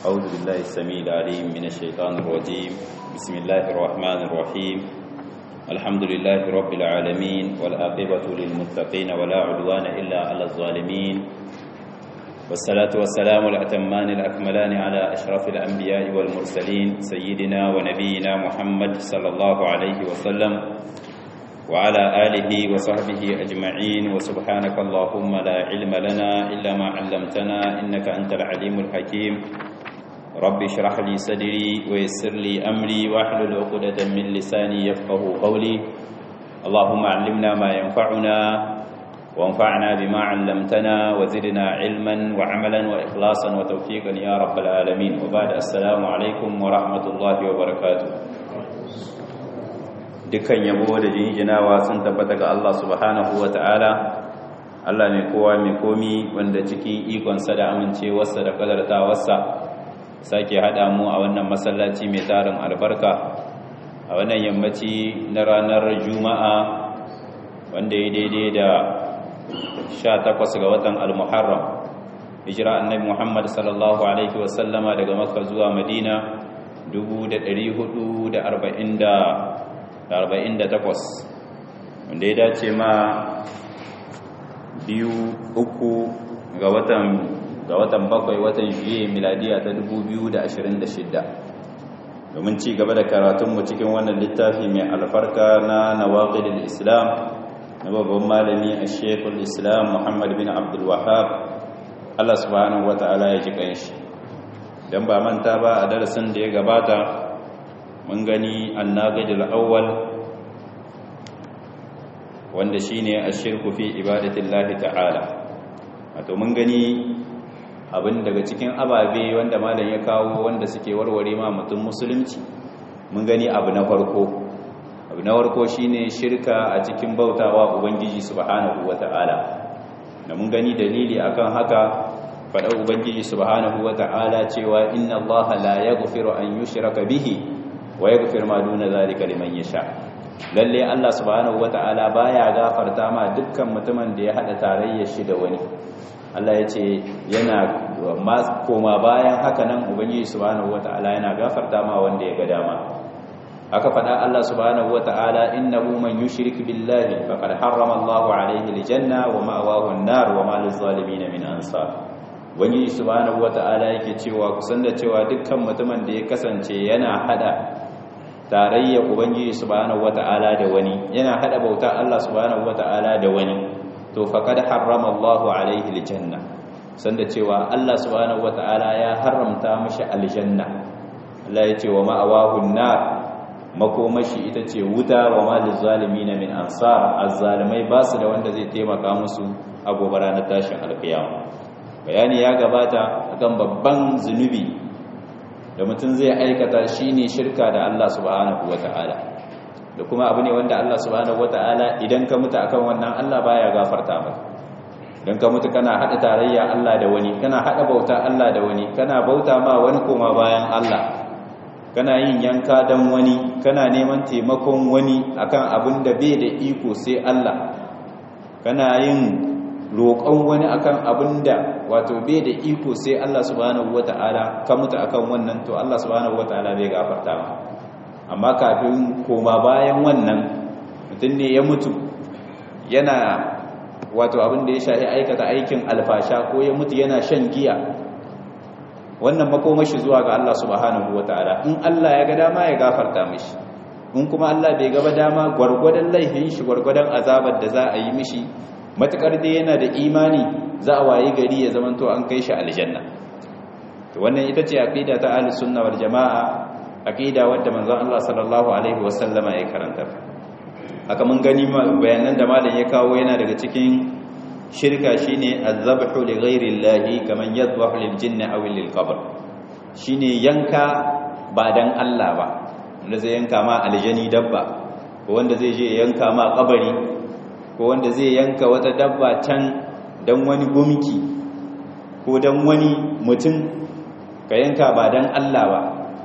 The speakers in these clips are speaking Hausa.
أعوذ بالله السميع العليم من الشيطان الرجيم بسم الله الرحمن الرحيم الحمد لله رب العالمين والآقبة للمتقين ولا عدوان إلا على الظالمين والصلاة والسلام الأتمان الأكملان على أشرف الأنبياء والمرسلين سيدنا ونبينا محمد صلى الله عليه وسلم وعلى آله وصحبه أجمعين وسبحانك اللهم لا علم لنا إلا ما علمتنا إنك أنت العليم الحكيم رب اشرح لي صدري ويسر لي أمري واحلل عقدة من لساني يفقه قولي اللهم علمنا ما ينفعنا وانفعنا بما علمتنا وزدنا علما وعملا وإخلاصا وتوفيقا يا رب العالمين وبعد السلام عليكم ورحمة الله وبركاته dukkan yabo da jinjinawa sun tabbata ga Allah subhanahu wa ta'ala Allah mai kowa mai komi wanda cikin ikonsa da amincewarsa da kadartawarsa sake haɗa mu a wannan masallaci mai tarin albarka a wannan yammaci na ranar juma'a wanda ya daidai da 18 ga watan al-muharram hijira annabi muhammad sallallahu alaihi wasallama daga makka zuwa madina 1448 wanda ya dace ma biyu uku ga watan ga watan bakwai watan juye miladiya ta 2026 domin ci gaba da karatunmu cikin wannan littafi mai alfarka na nawaqidul islam na babban malami a shekul islam muhammad bin abdul wahab allah subhanahu wata'ala ya ji kanshi don ba manta ba a darasin da ya gabata mun gani annaqidul awwal wanda shine ashirku fi ibadatillahi ta'ala wato mun gani abin daga cikin ababe wanda malam ya kawo wanda suke warware ma mutum musulunci mun gani abu na farko abu na farko shine shirka a cikin bautawa ubangiji subhanahu wata'ala da mun gani dalili akan haka faɗa ubangiji subhanahu wata'ala cewa inna allaha la yaghfiru an yushraka bihi wa yaghfir ma duna zalika liman yasha lalle Allah subhanahu wata'ala baya gafarta ma dukkan mutumin da ya hada tarayyar shi da wani Allah ya ce yana koma bayan haka nan ubangiji subhanahu wata'ala yana gafarta ma wanda ya ga dama aka faɗa Allah subhanahu wata'ala innahu man yushrik billahi faqad harrama Allahu alayhi aljanna wa ma'wahu an-nar wa ma lizalimin min ansar ubangiji subhanahu wata'ala yake cewa kusan da cewa dukkan mutumin da ya kasance yana hada tarayya ubangiji subhanahu wata'ala da wani yana hada bauta Allah subhanahu wata'ala da wani to faqad harrama Allahu alaihi aljanna sanda cewa Allah subhanahu wata'ala ya haramta mishi aljanna Allah ya ce wa ma'awahu nar makomashi ita ce wuta wa malil zalimin min ansar azzalimai ba su da wanda zai taimaka musu a gobe ranar tashin alkiyama bayani ya gabata akan babban zunubi da mutum zai aikata shine shirka da Allah subhanahu wata'ala da kuma abu ne wanda Allah subhanahu wata'ala idan ka mutu akan wannan Allah baya gafarta maka idan ka mutu kana hada tarayya Allah da wani kana hada bauta Allah da wani kana bauta ma wani koma bayan Allah kana yin yanka dan wani kana neman taimakon wani akan abin da bai da iko sai Allah kana yin roƙon wani akan abin da wato bai da iko sai Allah subhanahu wata'ala ka mutu akan wannan to Allah subhanahu wata'ala bai gafarta ma amma kafin koma bayan wannan mutum ne ya mutu yana wato abin da ya shahi aikata aikin alfasha ko ya mutu yana shan giya wannan makomashi zuwa ga Allah subhanahu wata'ala in Allah ya ga dama ya gafarta mishi in kuma Allah bai gaba dama gwargwadon laifin shi gwargwadon azabar da za a yi mishi matukar dai yana da imani za a wayi gari ya zamanto an kai shi aljanna to wannan ita ce aqida ta ahlus sunna wal jamaa aqida wadda manzon Allah sallallahu alaihi wasallama ya karanta haka mun gani bayanan da malam ya kawo yana daga cikin shirka shine azabhu li ghairi llahi kaman yadhbahu lil jinni aw lil qabr shine yanka ba dan Allah ba wanda zai yanka ma aljani dabba ko wanda zai je yanka ma kabari ko wanda zai yanka wata dabba can dan wani gumki ko dan wani mutum ka yanka ba dan Allah ba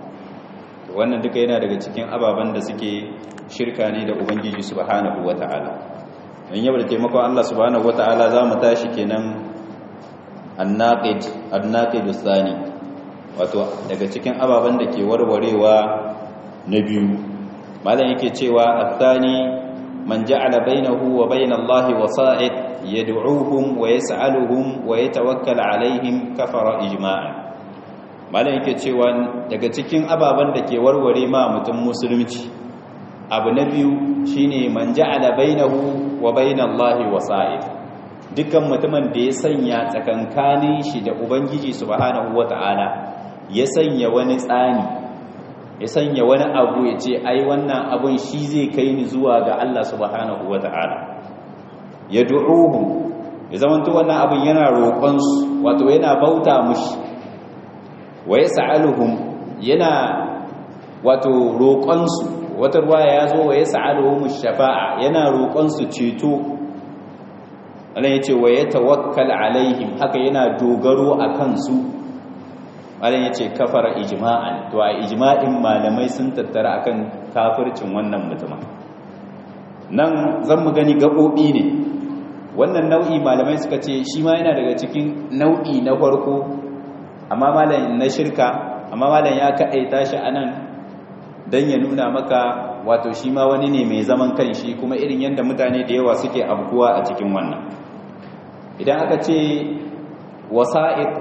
wannan duka yana daga cikin ababen da suke shirka ne da ubangiji subhanahu wata'ala in yau da taimakon Allah subhanahu wata'ala za mu tashi kenan annaqid annaqid thani wato daga cikin ababen da ke warwarewa na biyu malam yake cewa athani man ja'ala bainahu wa bain Allah wasa'id yad'uhum wa yas'aluhum wa yatawakkal alaihim kafara ijma'an malam yake cewa daga cikin ababen da ke warware ma mutum musulunci abu na biyu shine man ja'ala bainahu wa bain Allah wasa'id dukkan mutumin da ya sanya tsakankanin shi da ubangiji subhanahu wata'ala ya sanya wani tsani ya sanya wani abu ya ce ai wannan abun shi zai kai ni zuwa ga Allah subhanahu wata'ala ya du'uhu ya zamanto wannan abun yana roƙon su wato yana bauta mushi wa yas'aluhum yana wato roƙon su wata ruwa ya zo wa yas'aluhum shafa'a yana roƙon su ceto Allah ya ce wa ya tawakkal alaihim haka yana dogaro a kansu Allah ya ce kafara ijma'an to a ijma'in malamai sun tattara akan kafircin wannan mutumin nan zan mu gani gabobi ne wannan nau'i malamai suka ce shi ma yana daga cikin nau'i na farko amma malam na shirka amma malam ya kaɗaita shi anan dan ya nuna maka wato shi ma wani ne mai zaman kanshi kuma irin yadda mutane da yawa suke abkuwa a cikin wannan idan aka ce wasa'id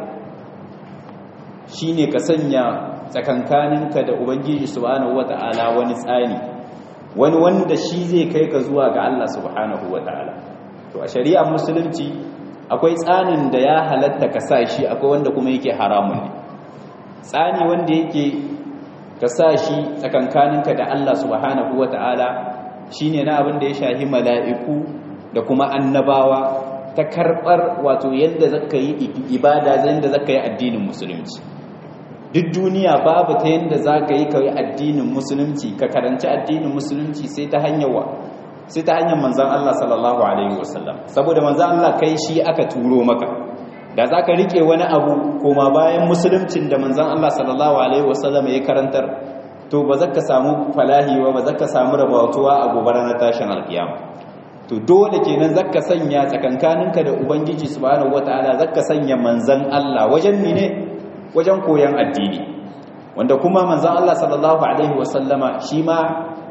shine ka sanya tsakankaninka da ubangiji subhanahu wata'ala wani tsani wani wanda shi zai kai ka zuwa ga Allah subhanahu wata'ala to a shari'ar musulunci akwai tsanin da ya halatta ka sa shi akwai wanda kuma yake haramun ne tsani wanda yake ka sa shi tsakankaninka da Allah subhanahu wata'ala shine na abin da ya shahi mala'iku da kuma annabawa ta karɓar wato yadda zaka yi ibada yadda zaka yi addinin musulunci duk duniya babu ta yadda zaka yi kai addinin musulunci ka karanci addinin musulunci sai ta hanyar wa sai ta hanyar manzon Allah sallallahu alaihi wasallam saboda manzon Allah kai shi aka turo maka da zaka rike wani abu koma bayan musuluncin da manzon Allah sallallahu alaihi wasallam ya karantar to ba zaka samu falahi ba ba zaka samu rabautuwa a gobe ranar tashin alkiyama to dole kenan zaka sanya tsakankaninka da ubangiji subhanahu wataala zaka sanya manzan Allah wajen ne wajen koyan addini wanda kuma manzan Allah sallallahu alaihi wasallama shi ma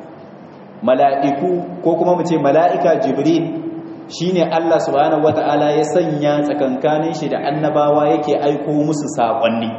mala'iku ko kuma mu ce mala'ika jibril shine Allah subhanahu wataala ya sanya tsakankanin shi da annabawa yake aiko musu saƙonni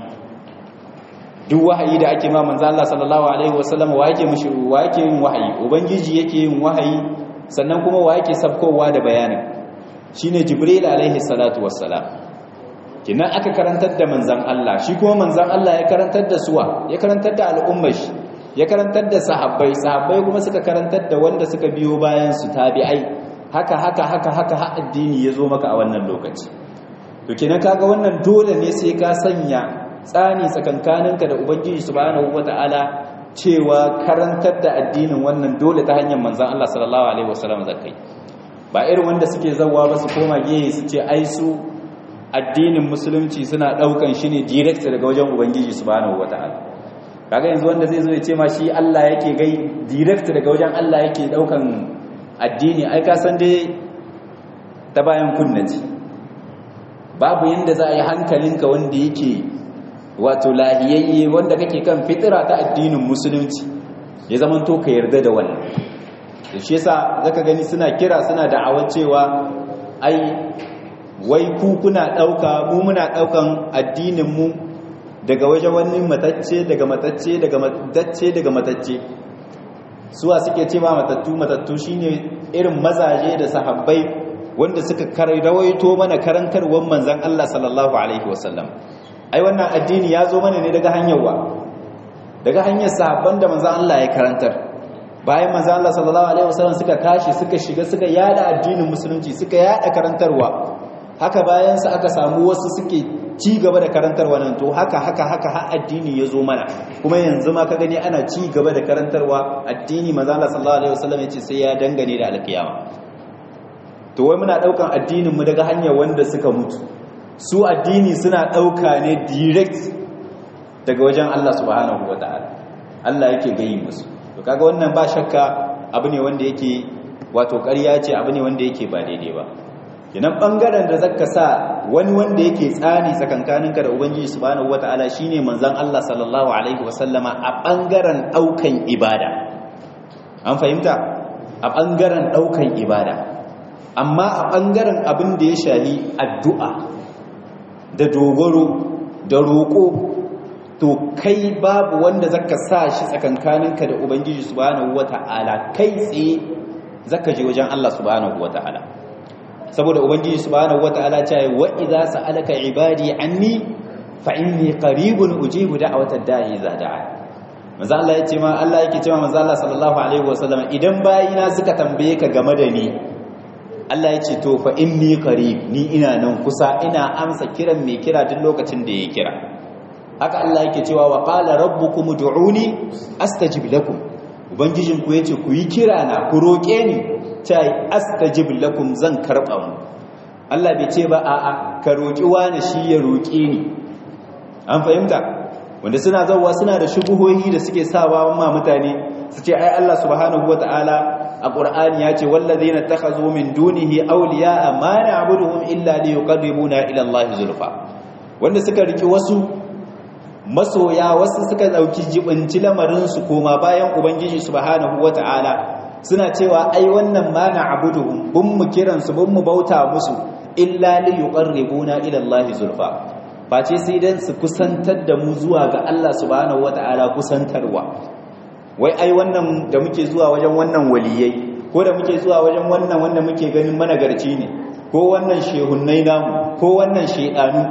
duk wahayi da ake ma manzan Allah sallallahu alaihi wasallama wa yake mushi wa yake yin wahayi ubangiji yake yin wahayi sannan kuma wa yake sabkowa da bayanin shine jibril alaihi salatu wassalam kinan aka karantar da manzan Allah shi kuma manzan Allah ya karantar da suwa ya karantar da al'ummar shi ya karantar da sahabbai sahabbai kuma suka karantar da wanda suka biyo bayan su tabi'ai haka haka haka haka har addini ya zo maka a wannan lokaci to kinan kaga wannan dole ne sai ka sanya tsani tsakankaninka da ubangiji subhanahu wataala cewa karantar da addinin wannan dole ta hanyar manzan Allah sallallahu alaihi wasallam zakai ba irin wanda suke zawwa ba su koma gehe su ce ai su addinin musulunci suna daukan shi ne direct daga wajen ubangiji subhanahu wataala kaga yanzu wanda zai zo ya ce ma shi Allah yake gai direct daga wajen Allah yake daukan addini ai ka san dai ta bayan kunnaci babu yanda za a yi hankalinka wanda yake wato lahiyayye wanda kake kan fitira ta addinin musulunci ya zamanto ka yarda da wannan da shi yasa zaka gani suna kira suna da'awar cewa ai wai ku kuna dauka mu muna daukan addinin mu daga wajen wani matacce daga matacce daga matacce daga matacce suwa suke ce ma matattu matattu shine irin mazaje da sahabbai wanda suka rawaito mana karantarwar manzon Allah sallallahu alaihi wasallam ai wannan addini ya zo mana ne daga hanyar wa daga hanyar sahabban da manzon Allah ya karantar bayan manzon Allah sallallahu alaihi wasallam suka tashi suka shiga suka yada addinin musulunci suka yada karantarwa haka bayan su aka samu wasu suke ci gaba da karantarwa nan to haka haka haka har addini ya zo mana kuma yanzu ma ka gani ana ci gaba da karantarwa addini manzon Allah sallallahu alaihi wasallam ya ce sai ya dangane da alkiyama to wai muna daukan addinin mu daga hanyar wanda suka mutu su addini suna ɗauka ne direct daga wajen Allah subhanahu wa ta'ala Allah yake gayi musu to kaga wannan ba shakka abu ne wanda yake wato ƙarya ce abu ne wanda yake ba daidai ba kinan ɓangaren da zaka sa wani wanda yake tsani tsakankaninka da ubangiji subhanahu wataala shine manzon Allah sallallahu alaihi wasallama a bangaren daukan ibada an fahimta a bangaren daukan ibada amma a bangaren abin da ya shahi addu'a da dogaro da roƙo to kai babu wanda zaka sa shi tsakankaninka da ubangiji subhanahu wataala kai tsaye zaka je wajen Allah subhanahu wataala saboda ubangiji subhanahu wataala ta yi wa idza sa'alaka ibadi anni fa inni qaribun ujibu da'watad da'i idza da'a manzo Allah ya ce ma Allah yake cewa manzo Allah sallallahu alaihi wasallam idan bayina suka tambaye ka game da ni Allah ya ce to fa inni qarib ni ina nan kusa ina amsa kiran mai kira duk lokacin da ya kira haka Allah yake cewa wa qala rabbukum ud'uni astajib lakum ubangijinku yace ku yi kira na ku roke ni ta astajib lakum zan karba mu Allah bai ce ba a'a ka roki wani shi ya roke ni an fahimta wanda suna zawwa suna da shubuhohi da suke sawa ma mutane su ce ai Allah subhanahu wataala a Qur'ani ya ce wallazina takhazu min dunihi awliya'a ma na'buduhum illa liyuqarribuna ila Allah zulfa wanda suka riki wasu masoya wasu suka dauki jibinci lamarin su koma bayan ubangiji subhanahu wataala suna cewa ai wannan ma na'buduhum bun mu kiran su bun mu bauta musu illa liyuqarribuna ila Allah zulfa face sai dan su kusantar da mu zuwa ga Allah subhanahu wataala kusantarwa wai ai wannan da muke zuwa wajen wannan waliyai ko da muke zuwa wajen wannan wanda muke ganin managarci ne ko wannan shehunnai namu ko wannan shedanu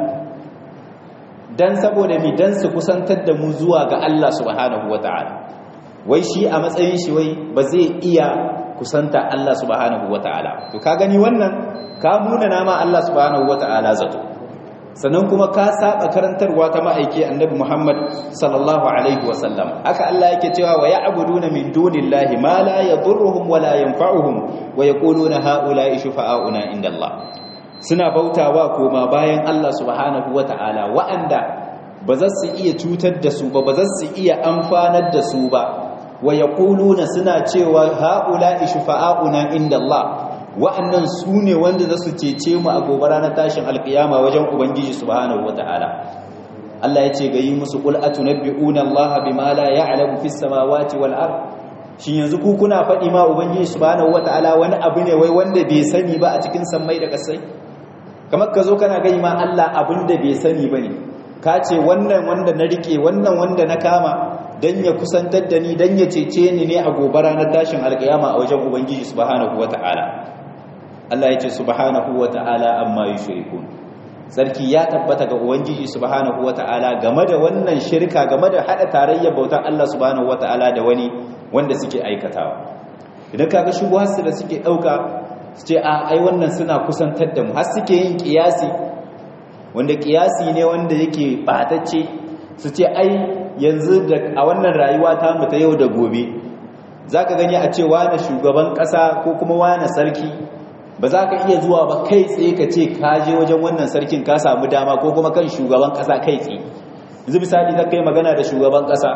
dan saboda mi dan su kusantar da mu zuwa ga Allah subhanahu wataala wai shi a matsayin shi wai ba zai iya kusanta Allah subhanahu wataala to ka gani wannan ka nuna nama Allah subhanahu wataala zato sannan kuma ka saba karantarwa ta ma'aiki annabi Muhammad sallallahu alaihi wasallam haka Allah yake cewa wa ya'buduna min dunillahi ma la yadurruhum wa la yanfa'uhum wa yaquluna ha'ula'i shufa'auna indallah suna bautawa koma bayan Allah subhanahu wata'ala wa'anda ba za su iya cutar da su ba ba za su iya amfanar da su ba wa yaquluna suna cewa ha'ula'i shufa'auna indallah wa'annan su ne wanda za su cece mu a gobe ranar tashin alkiyama wajen ubangiji subhanahu wata'ala Allah ya ce ga yi musu qul atunabbi'una Allah bima la ya'lamu fis samawati wal ard shin yanzu ku kuna faɗi ma ubangiji subhanahu wata'ala wani abu ne wai wanda bai sani ba a cikin sammai da kasai kamar ka zo kana gani ma Allah abin da bai sani bane ka ce wannan wanda na rike wannan wanda na kama dan ya kusantar da ni dan ya cece ni ne a gobe ranar tashin alkiyama a wajen ubangiji subhanahu wata'ala Allah ya ce subhanahu wata'ala amma yushrikun sarki ya tabbata ga ubangiji subhanahu wata'ala game da wannan shirka game da hada tarayyar bautar Allah subhanahu wata'ala da wani wanda suke aikatawa idan kaga shubuharsu da suke dauka su ce a ai wannan suna kusantar da mu har suke yin kiyasi wanda kiyasi ne wanda yake batacce su ce ai yanzu da a wannan rayuwa ta mu ta yau da gobe zaka gani a ce wani shugaban kasa ko kuma wani sarki ba za ka iya zuwa ba kai tsaye ka ce ka je wajen wannan sarkin ka samu dama ko kuma kan shugaban kasa kai tsaye yanzu misali za ka yi magana da shugaban kasa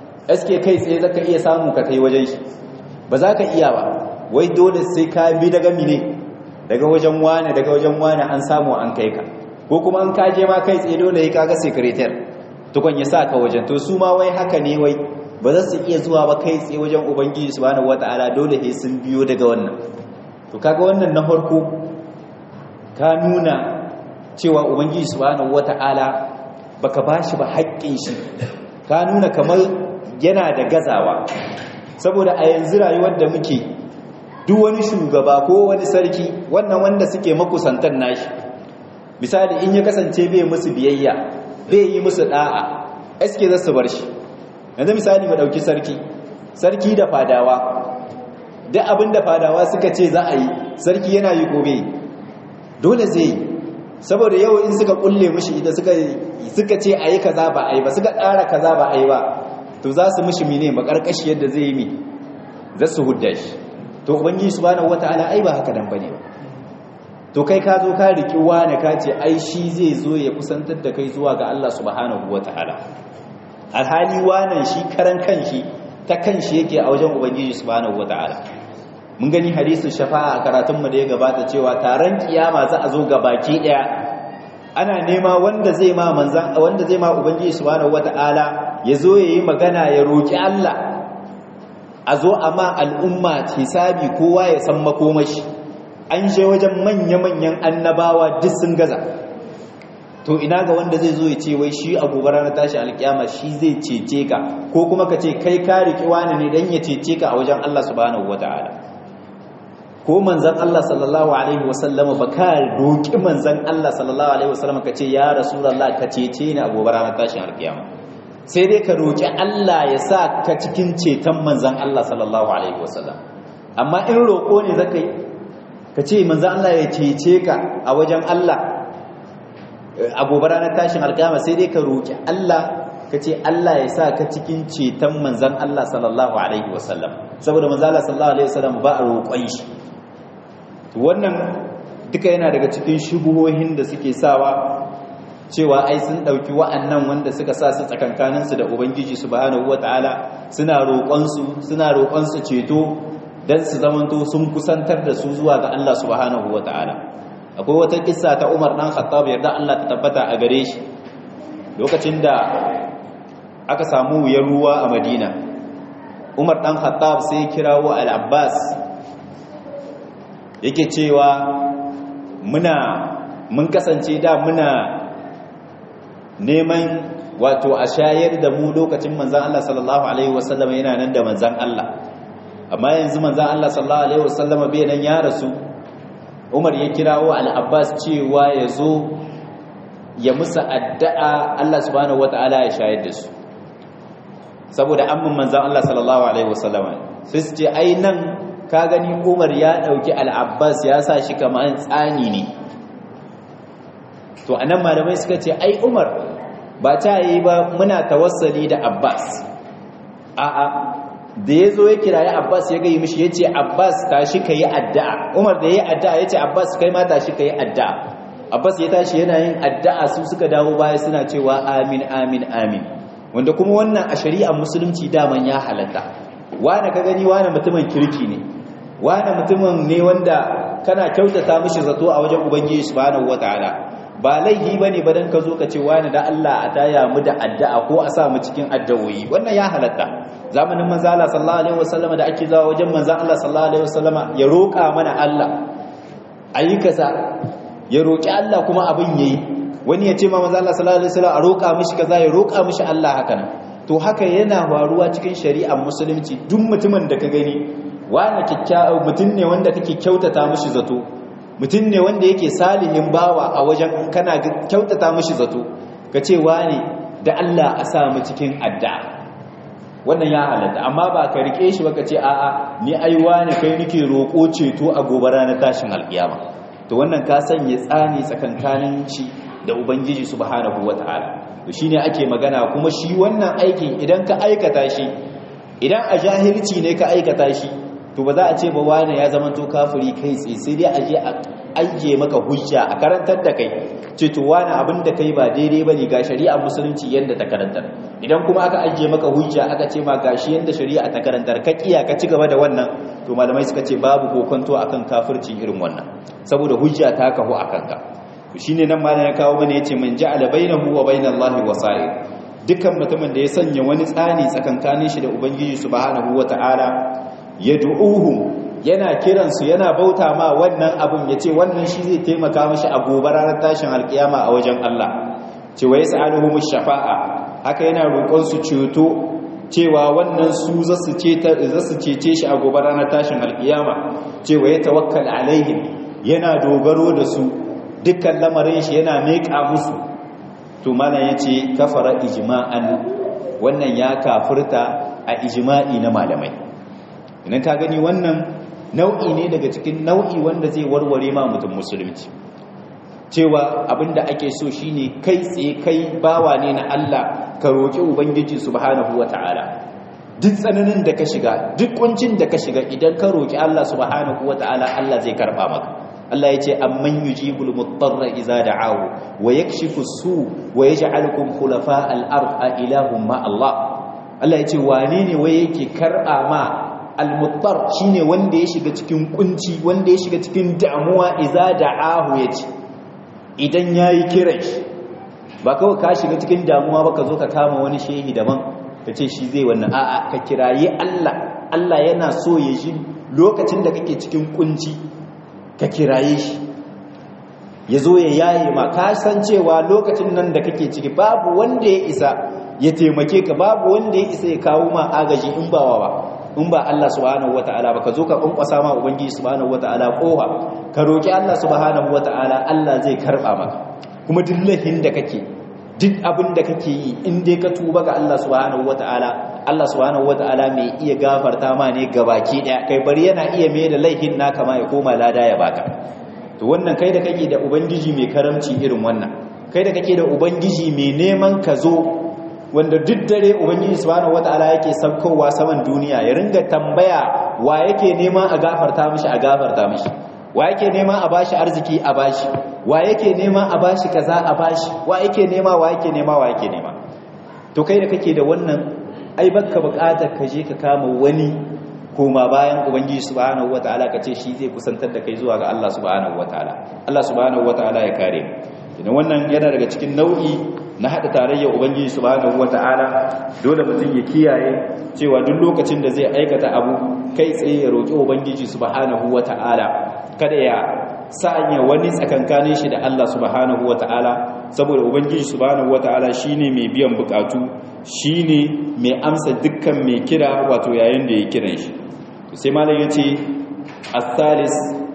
sk kai tsaye za ka iya samu ka kai wajen shi ba za ka iya ba wai dole sai ka bi daga mine daga wajen wane daga wajen wane an samu an kai ka ko kuma an kaje ma kai tsaye dole ya kaga sekretar tukun ya sa ka wajen to su ma wai haka ne wai ba za su iya zuwa ba kai tsaye wajen ubangiji subhanahu wataala dole sai sun biyo daga wannan to kaga wannan na farko ka nuna cewa ubangiji subhanahu wata'ala baka bashi ba haƙƙin shi ka nuna kamar yana da gazawa saboda a yanzu rayuwar da muke duk wani shugaba ko wani sarki wannan wanda suke makusantar nashi misali in ya kasance bai musu biyayya bai yi musu da'a eske za su bar shi yanzu misali mu dauki sarki sarki da fadawa duk abin da fadawa suka ce za a yi sarki yana yi gobe dole zai yi saboda yau in suka kulle mishi ita suka suka ce a yi kaza ba a yi ba suka ƙara kaza ba a yi ba to za su mishi mine makarkashi yadda zai yi mi za su hudda shi to ubangiji subhanahu wataala ai ba haka dan bane ba to kai ka zo ka riki wani ka ce ai shi zai zo ya kusantar da kai zuwa ga Allah subhanahu wataala alhali wannan shi karan kanshi ta kanshi yake a wajen ubangiji subhanahu wataala mun gani hadisin shafa'a a karatunmu da ya gabata cewa taron kiyama za a zo ga baki daya ana nema wanda zai ma manzan wanda zai ma ubangiji subhanahu wataala yazo yayi magana ya roki Allah a zo a ma al'umma hisabi kowa ya san makomashi an je wajen manya-manyan annabawa duk sun gaza to ina ga wanda zai zo ya ce wai shi a gobe ranar tashi alkiyama shi zai cece ka ko kuma ka ce kai ka riƙi wani ne don ya cece ka a wajen Allah subhanahu wata'ala ko manzan Allah sallallahu alaihi wasallama ba ka roƙi manzan Allah sallallahu alaihi wasallama ka ce ya rasulullah ka cece ni a gobe ranar tashin alkiyama sai dai ka roƙi Allah ya sa ka cikin ceton manzan Allah sallallahu alaihi wasallam amma in roƙo ne zaka yi ka ce manzan Allah ya cece ka a wajen Allah a gobe ranar tashin alkiyama sai dai ka roƙi Allah ka ce Allah ya sa ka cikin ceton manzan Allah sallallahu alaihi wasallam saboda manzan Allah sallallahu alaihi wasallam ba a roƙon shi wannan duka yana daga cikin shubuhohin da suke sawa cewa ai sun ɗauki wa'annan wanda suka sa su tsakankaninsu da ubangiji subhanahu wataala suna roƙonsu suna roƙonsu ceto don su zamanto sun kusantar da su zuwa ga Allah subhanahu wataala akwai wata kissa ta Umar dan Khattab yarda Allah ta tabbata a gare shi lokacin da aka samu wuyar ruwa a Madina Umar dan Khattab sai kirawo Al-Abbas yake cewa muna mun kasance da muna neman wato a shayar da mu lokacin manzan Allah sallallahu alaihi wasallam yana nan da manzan Allah amma yanzu manzan Allah sallallahu alaihi wasallam bai nan ya rasu Umar ya kirawo Al-Abbas cewa ya zo ya musa addu'a Allah subhanahu wataala ya shayar da su saboda amman manzan Allah sallallahu alaihi wasallam sai su ce ai nan ka gani Umar ya dauki Al-Abbas ya sa shi kamar tsani ne to anan malamai suka ce ai Umar ba ta yi ba muna tawassali da Abbas a'a da yazo ya kirayi Abbas ya gayi mishi yace Abbas tashi kai addu'a Umar da yayi addu'a yace Abbas kai ma tashi kai addu'a Abbas ya tashi yana yin addu'a su suka dawo baya suna cewa amin amin amin wanda kuma wannan a shari'ar musulunci daman ya halatta wani ka gani wani mutumin kirki ne wani mutumin ne wanda kana kyautata mishi zato a wajen ubangiji subhanahu wataala ba laifi ba ne badan ka zo ka ce wani da Allah a taya mu da addu'a ko a sa mu cikin addu'o'i wannan ya halatta zamanin manzala sallallahu alaihi wasallama da ake zawa wajen manzan Allah sallallahu alaihi wasallama ya roƙa mana Allah ayi kaza ya roƙi Allah kuma abin yayi wani ya ce ma manzan Allah sallallahu alaihi wasallam a roƙa mishi kaza ya roƙa mishi Allah haka nan to haka yana faruwa cikin shari'ar musulunci duk mutumin da ka gani wani kyakkyawa mutum ne wanda kake kyautata mishi zato mutum ne wanda yake salihin bawa a wajen kana kyautata mishi zato ka ce wani da Allah a sa mu cikin addu'a wannan ya halatta amma ba ka rike shi ba ka ce a'a ni ai wani kai nake roƙo ceto a gobe ranar tashin alƙiyama to wannan ka sanya tsani tsakankanin shi da ubangiji subhanahu wataala to shine ake magana kuma shi wannan aikin idan ka aikata shi idan a jahilci ne ka aikata shi to ba za a ce ba wani ya zama to kafiri kai tsaye sai dai a je a ajiye maka hujja a karantar da kai ce to wani abin da kai ba daidai bane ga shari'a musulunci yanda ta karantar idan kuma aka ajiye maka hujja aka ce ma gashi yanda shari'a ta karantar ka kiya ka ci gaba da wannan to malamai suka ce babu kokonto akan kafircin irin wannan saboda hujja ta kahu akan ka to shine nan malam ya kawo mana yace man ja'ala bainahu wa bainallahi wasa'id dukkan mutumin da ya sanya wani tsani tsakankanin shi da ubangiji subhanahu wata'ala yad'uhum yana kiransu yana bauta ma wannan abun yace wannan shi zai taimaka mashi a gobe ranar tashin alkiyama a wajen Allah cewa yas'aluhum shafa'a haka yana roƙon su ceto cewa wannan su zasu ceta zasu cece shi a gobe ranar tashin alkiyama cewa ya tawakkal alaihim yana dogaro da su dukkan lamarin shi yana meka musu to mana yace kafara ijma'an wannan ya kafirta a ijma'i na malamai idan ka gani wannan nau'i ne daga cikin nau'i wanda zai warware ma mutum musulunci cewa abinda ake so shine kai tsaye kai bawa ne na Allah ka roki ubangiji subhanahu wataala duk tsananin da ka shiga duk kuncin da ka shiga idan ka roki Allah subhanahu wataala Allah zai karba maka Allah yace amman yujibul mudarra idza da'ahu wa yakshifu su wa yaj'alukum khulafa al-ard a ilahum ma Allah Allah yace wane ne waye yake karba ma al-muttar shine wanda ya shiga cikin kunci wanda ya shiga cikin damuwa idza da'ahu yace idan yayi kiran shi ba kawai ka shiga cikin damuwa ba ka zo ka kama wani shehi daban ka ce shi zai wannan a'a ka kirayi Allah Allah yana so ya ji lokacin da kake cikin kunci ka kiraye shi ya zo ya yaye ma ka san cewa lokacin nan da kake ciki babu wanda ya isa ya taimake ka babu wanda ya isa ya kawo ma agaji in ba wa in ba Allah subhanahu wataala ba ka zo ka kunkwasa ma ubangiji subhanahu wataala kofa ka roki Allah subhanahu wataala Allah zai karba maka kuma duk laifin da kake duk abin da kake yi in dai ka tuba ga Allah subhanahu wataala Allah subhanahu wataala mai iya gafarta ma ne gabaki daya kai bari yana iya mai da laifin naka ma ya koma lada ya baka to wannan kai da kake da ubangiji mai karamci irin wannan kai da kake da ubangiji mai neman ka zo wanda duk dare ubangiji subhanahu wataala yake saukowa saman duniya ya ringa tambaya wa yake neman a gafarta mishi a gafarta mishi wa yake neman a bashi arziki a bashi wa yake neman a bashi kaza a bashi wa yake nema wa yake nema wa yake nema to kai da kake da wannan ai baka bukatar ka je ka kama wani koma bayan ubangiji subhanahu wataala ka ce shi zai kusantar da kai zuwa ga Allah subhanahu wataala Allah subhanahu wataala ya kare idan wannan yana daga cikin nau'i na hada tarayya ubangiji subhanahu wataala dole mutum ya kiyaye cewa duk lokacin da zai aikata abu kai tsaye ya roki ubangiji subhanahu wataala kada ya sanya wani tsakankanin shi da Allah subhanahu wataala saboda ubangiji subhanahu wataala shine mai biyan bukatu shine mai amsa dukkan mai kira wato yayin da ya kiran shi sai malam yace as-salis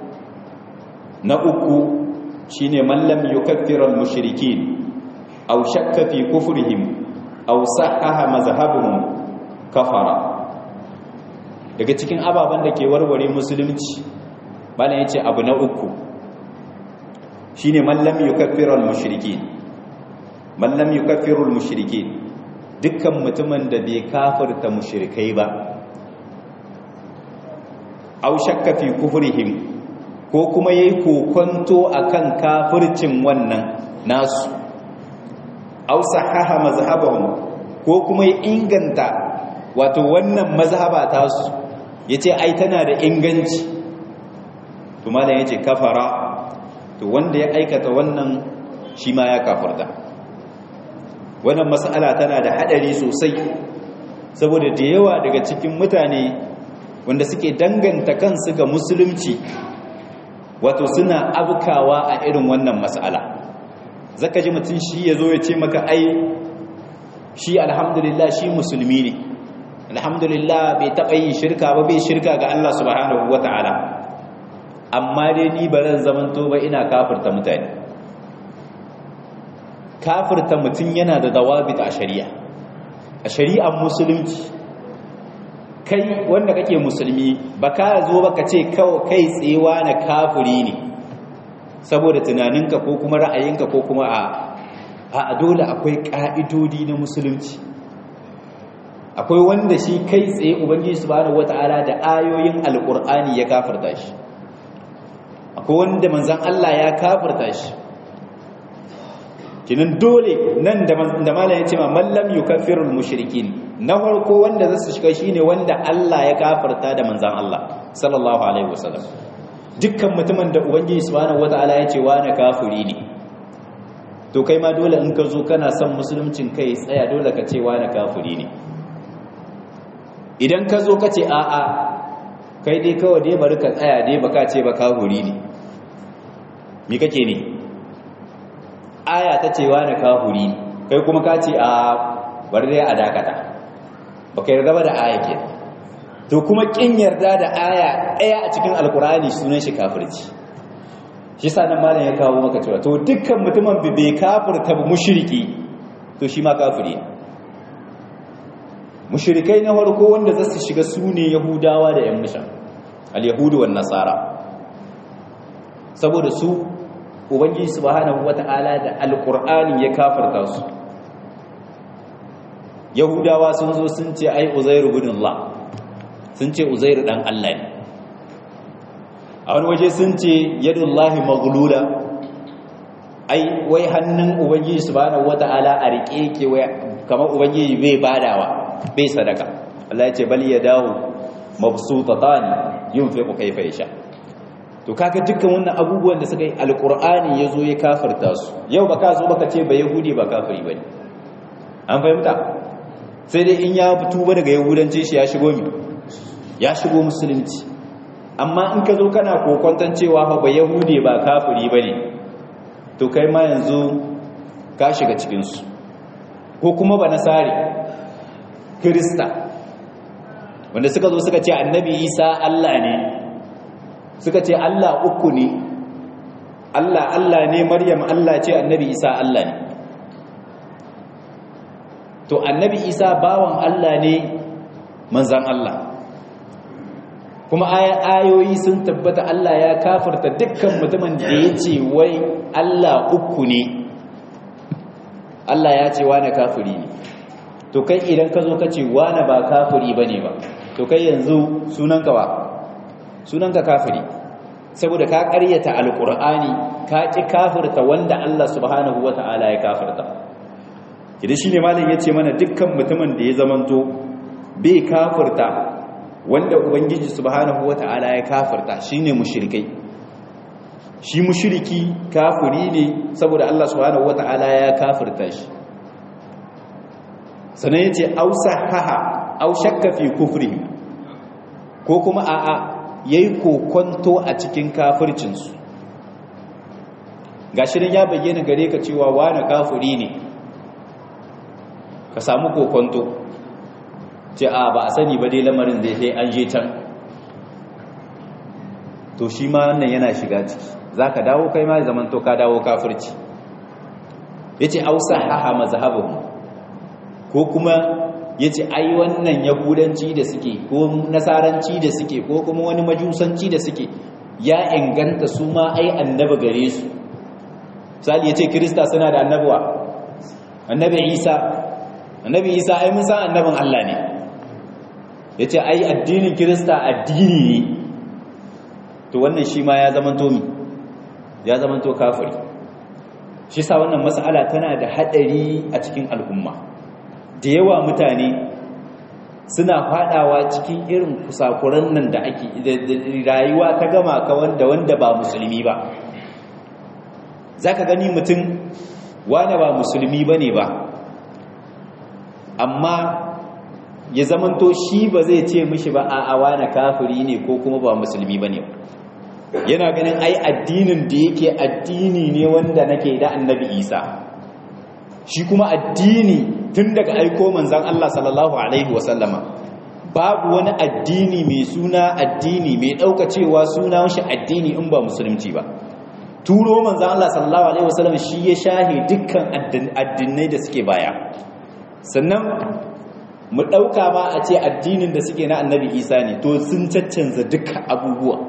na uku shine man lam yukaffira al-mushrikeen aw shakka fi kufrihim aw sahaha mazhabuhum kafara daga cikin ababen da ke warware musulunci malam yace abu na uku shine man lam yukaffira al-mushrikeen man lam yukaffiru al-mushrikeen dukkan mutumin da bai kafirta mushrikai ba aw shakka fi kufrihim ko kuma yayi kokonto akan kafircin wannan nasu aw sahaha mazhabahum ko kuma ya inganta wato wannan mazhaba ta su yace ai tana da inganci to malam yace kafara to wanda ya aikata wannan shi ma ya kafirta wannan mas'ala tana da hadari sosai saboda da yawa daga cikin mutane wanda suke danganta kansu ga musulunci wato suna abkawa a irin wannan mas'ala zaka ji mutum shi yazo ya ce maka ai shi alhamdulillah shi musulmi ne alhamdulillah bai taɓa yin shirka ba bai shirka ga Allah subhanahu wata'ala amma dai ni ba zan zamanto ba ina kafirta mutane kafirta mutum yana da dawabit a shari'a a shari'ar musulunci kai wanda kake musulmi ba ka zo ba ka ce kai tsewa na kafiri ne saboda tunaninka ko kuma ra'ayinka ko kuma a a dole akwai ƙa'idodi na musulunci akwai wanda shi kai tsaye ubangiji subhanahu wata'ala da ayoyin alƙur'ani ya kafirta shi akwai wanda manzan Allah ya kafirta shi kinan dole nan da malam ya ce ma mallam yukaffirul mushrikin na farko wanda zasu shiga shine wanda Allah ya kafirta da manzan Allah sallallahu alaihi wasallam dukkan mutumin da ubangiji subhanahu wataala ya ce wani kafiri ne to kai ma dole in ka zo kana son musuluncin kai tsaya dole ka ce wani kafiri ne idan ka zo ka ce a'a kai dai kawai dai bari ka tsaya dai baka ce ba kafiri ne me kake ne aya ta ce wani kafiri kai kuma ka ce a bari dai a dakata baka yarda ba da aya ke to kuma kin yarda da aya ɗaya a cikin alkurani sunan shi kafirci shi sa nan malam ya kawo maka cewa to dukkan mutumin bai kafirta ba mushriki to shi ma kafiri mushrikai na farko wanda za su shiga su ne yahudawa da yan mishan al-yahudu wan nasara saboda su ubangiji subhanahu wata'ala da alqur'ani ya kafirta su yahudawa sun zo sun ce ai uzairu ibn Allah sun ce uzairu dan Allah ne a wani waje sun ce yadullahi maghlula ai wai hannun ubangiji subhanahu wata'ala a rike yake wai kamar ubangiji bai badawa bai sadaka Allah ya ce bal yadahu mabsutatan yunfiqu kayfa yasha to kaga dukkan wannan abubuwan da suka yi alqur'ani yazo ya kafirta su yau baka zo baka ce ba yahudi ba kafiri bane an fahimta sai dai in ya fito ba daga yahudanci shi ya shigo mi ya shigo musulunci amma in ka zo kana kokonton cewa ba yahudi ba kafiri bane to kai ma yanzu ka shiga cikin su ko kuma ba nasari krista wanda suka zo suka ce annabi isa Allah ne suka ce Allah uku ne Allah Allah ne Maryam Allah ce annabi Isa Allah ne to annabi Isa bawan Allah ne manzan Allah kuma ayoyi sun tabbata Allah ya kafarta dukkan mutumin da ya ce wai Allah uku ne Allah ya ce wane kafiri ne to kai idan ka zo ka ce wane ba kafiri ba ne ba to kai yanzu sunanka ba sunanka kafiri saboda ka ƙaryata alƙur'ani ka ƙi kafirta wanda Allah subhanahu wata'ala ya kafirta idan shine malam yace mana dukkan mutumin da ya zamanto bai kafirta wanda ubangiji subhanahu wata'ala ya kafirta shine mushrikai shi mushriki kafiri ne saboda Allah subhanahu wata'ala ya kafirta shi sanan yace ausahaha au shakka fi kufrihi ko kuma a'a ya yi kokonto a cikin kafircinsu ga shirin ya bayyana gare ka cewa wane kafiri ne ka samu kokonto ce a ba a sani ba dai lamarin zai sai an je can to shi ma wannan yana shiga ciki za ka dawo kai ma zaman to ka dawo kafirci ya ce ausa haha mazhabin ko kuma ya ce ai wannan yahudanci da suke ko nasaranci da suke ko kuma wani majusanci da suke ya inganta su ma ai annaba gare su misali ya ce kirista suna da annabuwa annabi isa annabi isa ai mun san annabin allah ne ya ce ai addinin kirista addini ne to wannan shi ma ya zamanto mi ya zamanto kafiri shi sa wannan mas'ala tana da hadari a cikin al'umma da yawa mutane suna fadawa cikin irin kusakuran nan da ake rayuwa ta gama ka wanda wanda ba musulmi ba zaka gani mutum wanda ba musulmi bane ba amma ya zamanto shi ba zai ce mishi ba a awana kafiri ne ko kuma ba musulmi bane ba yana ganin ai addinin da yake addini ne wanda nake da annabi isa shi kuma addini tun daga aiko manzan Allah sallallahu Alaihi wasallama babu wani addini mai suna addini mai ɗauka cewa suna shi addini in ba musulunci ba turo manzan Allah sallallahu Alaihi wasallama shi ya shahe dukkan addinai da suke baya sannan mu ɗauka ma a ce addinin da suke na annabi isa ne to sun caccanza dukkan abubuwa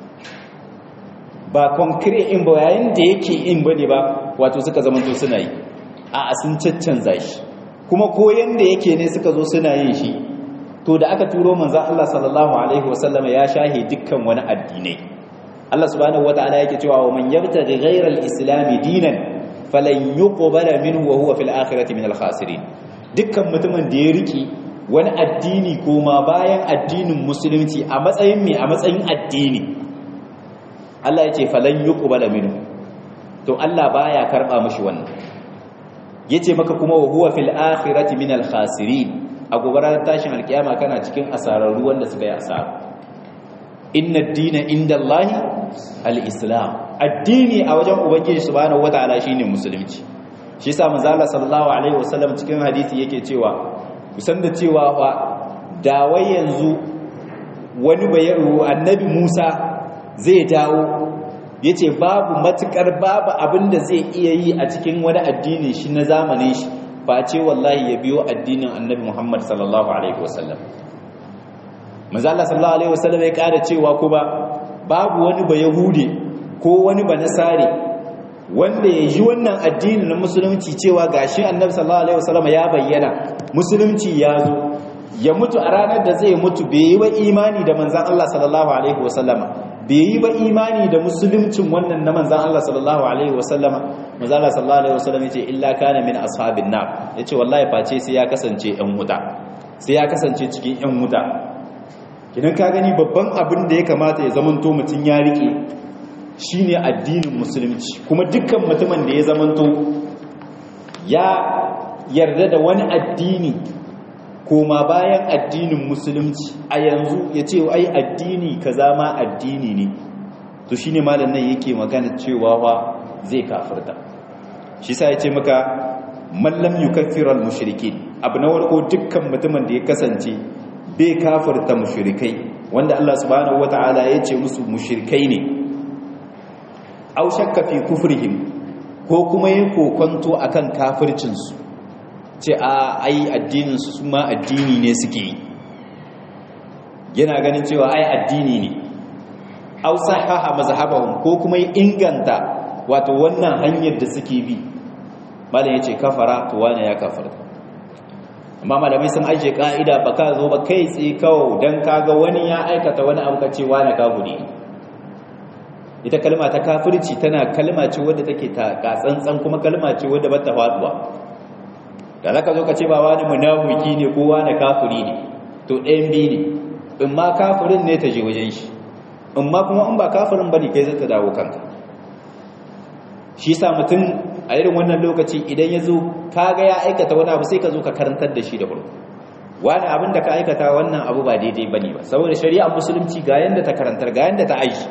ba konkre in ba yayin da yake in bane ba wato suka zamanto suna yi a sun caccanza shi kuma ko yanda yake ne suka zo suna yin shi to da aka turo manzon Allah sallallahu alaihi wasallam ya shahe dukkan wani addinai Allah subhanahu wataala yake cewa wa man yabtaghi ghayra al-islam dinan falan yuqbala minhu wa huwa fil akhirati min al-khasirin dukkan mutumin da ya riki wani addini koma bayan addinin musulunci a matsayin me a matsayin addini Allah ya ce falan yuqbala minhu to Allah baya karba mishi wannan yace maka kuma wa huwa fil akhirati min al khasirin a gobarar tashin alkiyama kana cikin asararru wanda suka yi asara inna ad-dina indallahi al-islam addini a wajen ubangiji subhanahu wataala shine musulunci shi yasa manzo Allah sallallahu alaihi wasallam cikin hadisi yake cewa kusan da cewa fa da wai yanzu wani bayaro annabi Musa zai dawo ya ce babu matukar babu abin da zai iya yi a cikin wani addinin shi na zamanin shi face wallahi ya biyo addinin annabi muhammad sallallahu alaihi wasallam mazala sallallahu alaihi wasallam ya kara cewa kuma babu wani ba yahude ko wani ba nasare wanda ya ji wannan addini na musulunci cewa gashi annabi sallallahu alaihi wasallam ya bayyana musulunci ya zo ya mutu a ranar da zai mutu bai yi wa imani da manzan Allah sallallahu alaihi wasallama bai yi ba imani da musuluncin wannan na manzan Allah sallallahu alaihi wasallama manzan Allah sallallahu alaihi wasallam yace illa kana min ashabin nar yace wallahi face sai ya kasance ɗan wuta sai ya kasance cikin ɗan wuta idan ka gani babban abin da ya kamata ya zamanto mutum ya rike shine addinin musulunci kuma dukkan mutumin da ya zamanto ya yarda da wani addini koma bayan addinin musulunci a yanzu ya ce ai addini kaza ma addini ne to shine malam nan yake magana cewa wa zai kafirta shi sa ya ce maka mallam yukaffiru al-mushrikin abu na warko dukkan mutumin da ya kasance bai kafirta mushrikai wanda Allah subhanahu wataala ya ce musu mushrikai ne aw shakka fi kufrihim ko kuma yin kokonto akan kafircin su ce a ai addinin su ma addini ne suke yi yana ganin cewa ai addini ne aw sahaha mazhabahum ko kuma inganta wato wannan hanyar da suke bi malam yace kafara to wani ya kafarta amma malamai sun ajiye ka'ida ba ka zo ba kai tsaye kawo dan kaga wani ya aikata wani abu ka ce wani kafiri ita kalma ta kafirci tana kalma ce wadda take ta katsantsan kuma kalma ce wadda ba ta faduwa da zaka zo ka ce ba wani munafiki ne ko wani kafiri ne to ɗayan biyu ne in ma kafirin ne ta je wajen shi in ma kuma in ba kafirin bane kai zai ta dawo kanka shi sa mutum a irin wannan lokaci idan ya zo kaga ya aikata wani abu sai ka zo ka karantar da shi da farko wani abin da ka aikata wannan abu ba daidai bane ba saboda shari'a musulunci ga yanda ta karantar ga yanda ta aishi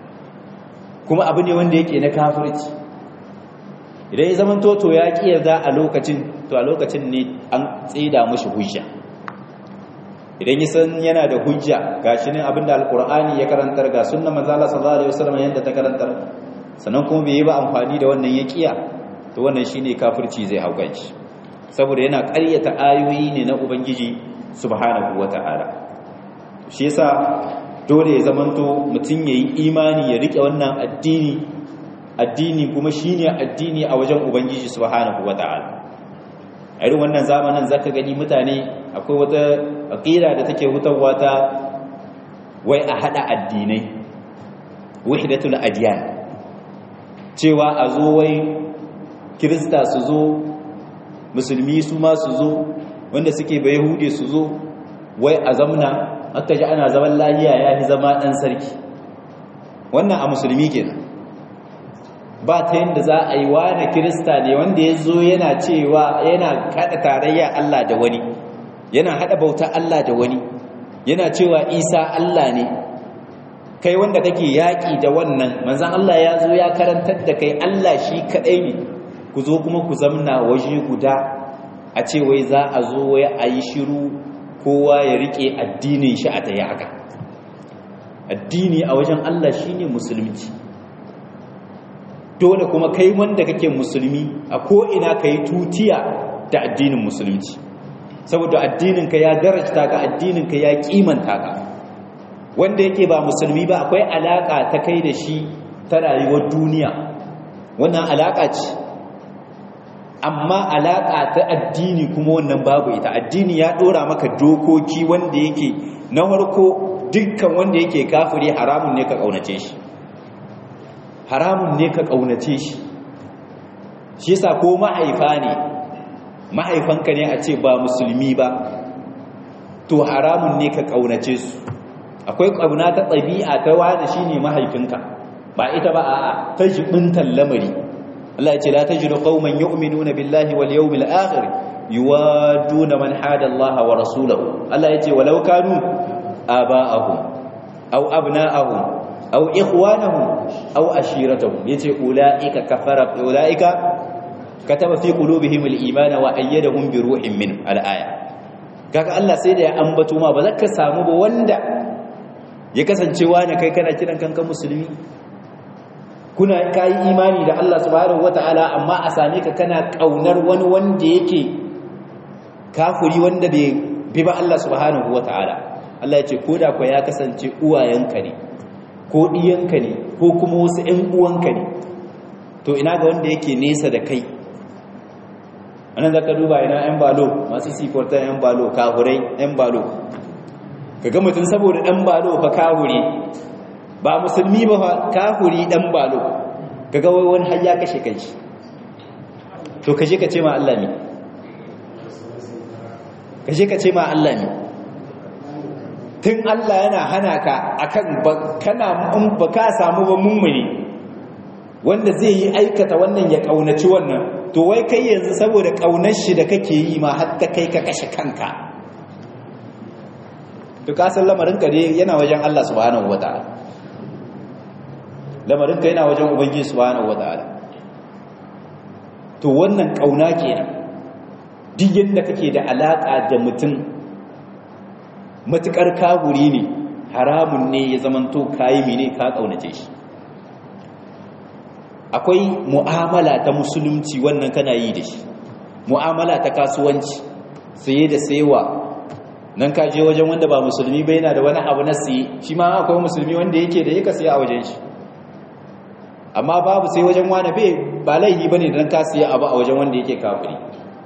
kuma abu ne wanda yake na kafirci idan ya zaman toto ya ki yarda a lokacin to a lokacin ne an tsida mashi hujja idan ya san yana da hujja gashi ne abinda alkur'ani ya karantar ga sunna manzo Allah sallallahu alaihi wasallam yanda ta karantar sannan kuma bai yi ba amfani da wannan yaqiya to wannan shine kafirci zai hauka shi saboda yana ƙaryata ayoyi ne na ubangiji subhanahu wataala shi yasa dole ya zamanto mutum yayi imani ya rike wannan addini addini kuma shine addini a wajen ubangiji subhanahu wataala a irin wannan zamanin zaka gani mutane akwai wata aqida da take hutawa ta wai a hada addinai wahdatul adyan cewa a zo wai kirista su zo musulmi su ma su zo wanda suke bai hude su zo wai a zamna aka ji ana zaman lahiya ya fi zama ɗan sarki wannan a musulmi kenan ba ta yadda za a yi wani kirista ne wanda ya zo yana cewa yana kaɗa tarayya Allah da wani yana haɗa bauta Allah da wani yana cewa isa Allah ne kai wanda kake yaƙi da wannan manzan Allah ya zo ya karantar da kai Allah shi kaɗai ne ku zo kuma ku zamna waje guda a ce wai za a zo wai a yi shiru kowa ya riƙe addinin shi a ta haka addini a wajen Allah shi ne musulunci dole kuma kai wanda kake musulmi a ko'ina ka yi tutiya da addinin musulunci saboda addininka ya darajta ka addininka ya kimanta ka wanda yake ba musulmi ba akwai alaka ta kai da shi ta rayuwar duniya wannan alaka ce amma alaka ta addini kuma wannan babu ita addini ya dora maka dokoki wanda yake na farko dukkan wanda yake kafiri haramun ne ka kaunace shi haramun ne ka kaunace shi shi yasa ko mahaifa ne mahaifanka ne a ce ba musulmi ba to haramun ne ka kaunace su akwai ƙauna ta ɗabi'a ta wani shi ne mahaifinka ba ita ba a ta jibintan lamari Allah ya ce la tajidu qauman yu'minuna billahi wal yawmil akhir yuwaduna man hada Allah wa rasulahu Allah ya ce walau kanu aba'ahum aw abna'ahum aw ikhwanahum aw ashiratahum yace ulaika kafara ulaika kataba fi qulubihim al-iman wa ayyadahum bi ruhin min al-aya kaga Allah sai da ya ambato ma ba za ka samu ba wanda ya kasancewa ne kai kana kiran kanka musulmi kuna kai imani da Allah subhanahu wataala amma a same ka kana kaunar wani wanda yake kafiri wanda bai bi ba Allah subhanahu wataala Allah ya ce koda ko ya kasance uwayenka ne ko diyanka ne ko kuma wasu ƴan uwanka ne to ina ga wanda yake nesa da kai anan zaka duba ina ƴan balo masu siforta ƴan balo kafurai ƴan balo kaga mutum saboda ɗan balo fa kafuri ba musulmi ba fa kafuri ɗan balo kaga wai wani har ya kashe kanshi to kaje ka ce ma Allah ne kaje ka ce ma Allah ne tun Allah yana hana ka akan kana in ba ka samu ba mummuni wanda zai yi aikata wannan ya kaunaci wannan to wai kai yanzu saboda kaunar shi da kake yi ma har ta kai ka kashe kanka to ka san lamarin ka ne yana wajen Allah subhanahu wataala lamarin ka yana wajen ubangiji subhanahu wataala to wannan kauna kenan duk yadda kake da alaka da mutum matukar kaguri ne haramun ne ya zamanto kayi mene ka kaunace shi akwai mu'amala ta musulunci wannan kana yi da shi mu'amala ta kasuwanci saye da sayewa nan ka je wajen wanda ba musulmi ba yana da wani abu na siye shi ma akwai musulmi wanda yake da yaka siya a wajen shi amma babu sai wajen wani bai ba laihi bane dan ka siya abu a wajen wanda yake kafiri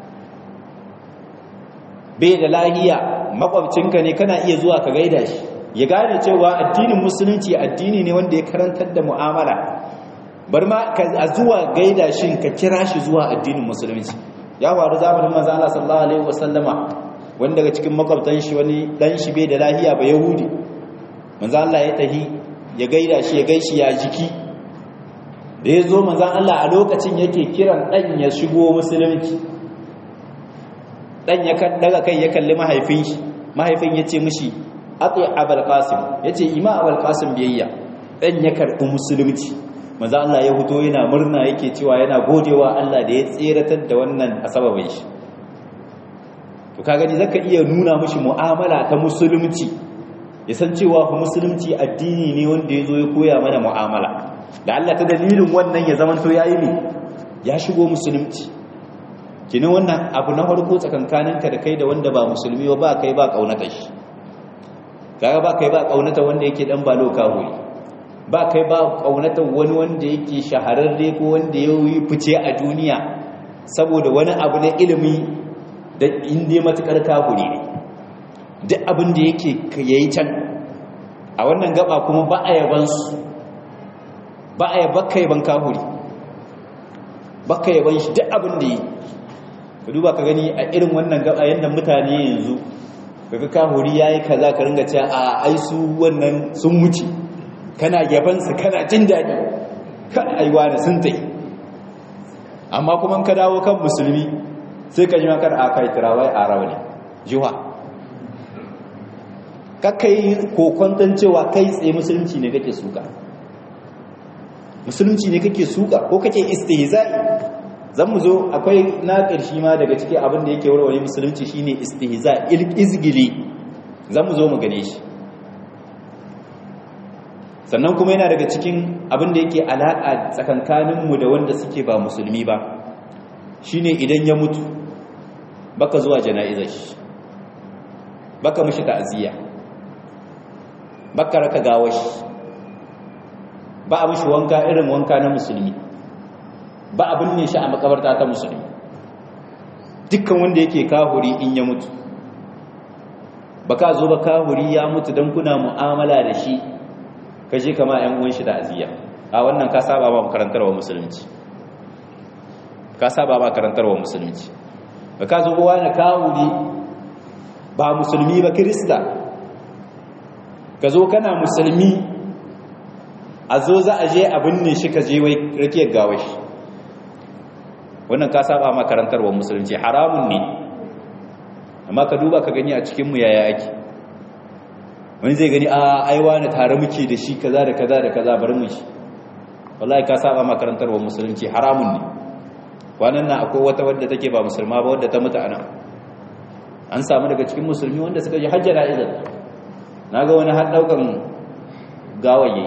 bai da lahiya makwabcinka ne kana iya zuwa ka gaida shi ya gane cewa addinin musulunci addini ne wanda ya karantar da mu'amala bar ma a zuwa gaida shi ka kira shi zuwa addinin musulunci ya faru zamanin manzo Allah sallallahu alaihi wasallama wani daga cikin makwabtan shi wani dan shi bai da lahiya ba yahudi manzo Allah ya tahi ya gaida shi ya gaishi ya jiki da ya zo manzo Allah a lokacin yake kiran dan ya shigo musulunci dan ya daga kai ya kalli mahaifin shi mahaifin ya ce mishi ati abul qasim ya ce ima abul qasim biyayya dan ya karɓi musulunci manzo Allah ya fito yana murna yake cewa yana godewa Allah da ya tseratar da wannan asababin shi to ka gani zaka iya nuna mishi mu'amala ta musulunci ya san cewa fa musulunci addini ne wanda ya zo ya koya mana mu'amala da Allah ta dalilin wannan ya zama to yayi ne ya shigo musulunci kinin wannan abu na farko tsakankaninka da kai da wanda ba musulmi ba kai ba kaunata shi kaga ba kai ba kaunata wanda yake dan balo kahuri ba kai ba kaunata wani wanda yake shahararre ko wanda ya yi fice a duniya saboda wani abu na ilimi da inda matukar kahuri ne duk abin da yake yayi can a wannan gaba kuma ba a yaban su ba a yaba kai ban kahuri ba ka yaban shi duk abin da yi ka duba ka gani a irin wannan gaba yadda mutane yanzu kaga kahuri yayi kaza ka ringa cewa a ai su wannan sun wuce kana yabansu kana jin daɗi kan aiwa da sun tai amma kuma ka dawo kan musulmi sai ka ji makar a kai tirawai a rauni jiwa kakai kokon cewa kai tsaye musulunci ne kake suka musulunci ne kake suka ko kake istihza'i zan mu zo akwai na ƙarshe ma daga ciki abin da yake warware musulunci shine istihza izgili zan mu zo mu gane shi sannan kuma yana daga cikin abin da yake alaƙa tsakankaninmu da wanda suke ba musulmi ba shine idan ya mutu baka zuwa jana'izar shi baka mishi ta'aziyya baka raka gawar shi ba a mishi wanka irin wanka na musulmi ba a binne shi a makabarta ta musulmi dukkan wanda yake kahuri in ya mutu ba ka zo ba kahuri ya mutu don kuna mu'amala da shi ka je kama yan uwan shi da aziya a wannan ka saba ba makarantarwa musulunci ka saba ba karantarwa musulunci ba ka zo ba na kahuri ba musulmi ba kirista ka zo kana musulmi a zo za a je a binne shi ka je wai rakiyar gawashi wannan ka saba ma karantarwar musulunci haramun ne amma ka duba ka gani a cikinmu yaya ake wani zai gani a aiwa na tare muke da shi kaza da kaza da kaza bari mu shi wallahi ka saba ma karantarwar musulunci haramun ne kwanan nan akwai wata wadda take ba musulma ba wadda ta mutu ana an samu daga cikin musulmi wanda suka ji hajjara izar na ga wani har daukan gawaye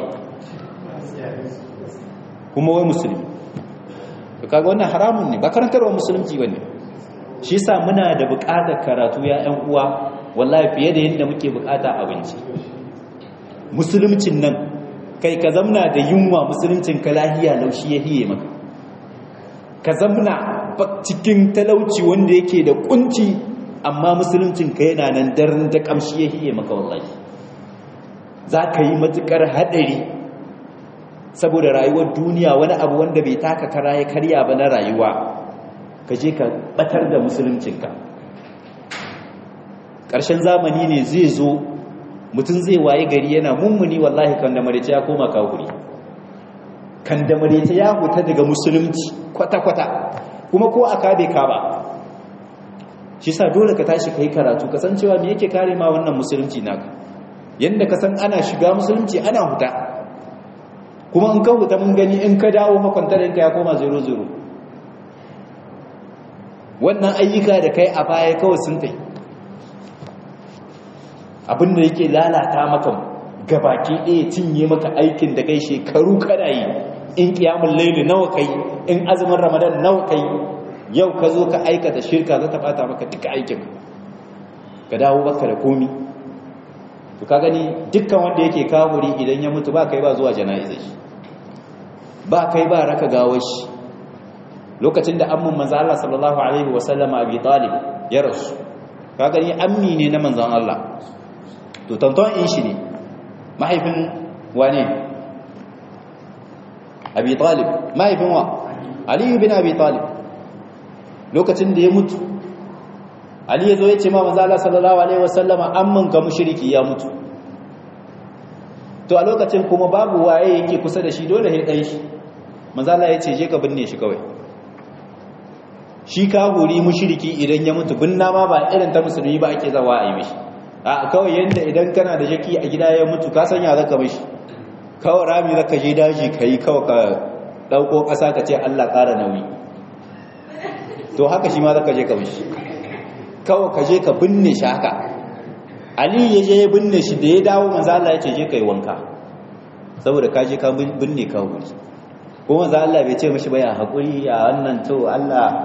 kuma wai musulmi to kaga wannan haramun ne ba karantarwa musulunci bane shi yasa muna da buƙatar karatu ya ƴan uwa wallahi fiye da yadda muke buƙata abinci musuluncin nan kai ka zamna da yunwa musuluncin ka lahiya laushi ya hiye maka ka zamna cikin talauci wanda yake da kunci amma musuluncin ka yana nan daren da kamshi ya hiye maka wallahi za ka yi matukar haɗari saboda rayuwar duniya wani abu wanda bai taka kara ya karya ba na rayuwa ka je ka batar da musuluncinka ƙarshen zamani ne zai zo mutum zai waye gari yana mummuni wallahi kan da marice ya koma kafiri kan da marice ya huta daga musulunci kwata-kwata kuma ko aka bai ka ba shi sa dole ka tashi kai karatu kasancewa me yake kare ma wannan musulunci naka yanda ka san ana shiga musulunci ana huta kuma in ka huta mun gani in ka dawo makwantarinka ya koma zero zero wannan ayyuka da kai a baya kawai sun tai abinda yake lalata maka gabaki ɗaya cinye maka aikin da kai shekaru kana yi in kiyamun laili nawa kai in azumin ramadan nawa kai yau ka zo ka aikata shirka za ta bata maka duka aikin ka dawo baka da komi to ka gani dukkan wanda yake kawuri idan ya mutu ba kai ba zuwa jana'izar shi ba kai ba raka gawar shi lokacin da ammun manzo Allah sallallahu alaihi wasallama abi talib ya rasu ka gani ammi ne na manzon Allah to tanton in shi ne mahaifin wane abi talib mahaifin wa ali bin abi talib lokacin da ya mutu ali ya zo ya ce ma manzo Allah sallallahu alaihi wasallama amman ga mushriki ya mutu to a lokacin kuma babu waye yake kusa da shi dole ya dai shi manzo Allah ya ce je ka binne shi kawai shi kahuri mushriki idan ya mutu binna ma ba irin ta musulmi ba ake zawa a yi mishi a kawai yanda idan kana da jaki a gida ya mutu ka sanya zaka mishi kawai rami zaka je daji kai kawai ka dauko kasa ka ce Allah ƙara nauyi to haka shi ma zaka je ka mishi kawai ka je ka binne shi haka Ali ya je ya binne shi da ya dawo manzo Allah ya ce je kai wanka saboda ka je ka binne ka wuri ko manzo Allah bai ce mishi ba ya hakuri ya wannan to Allah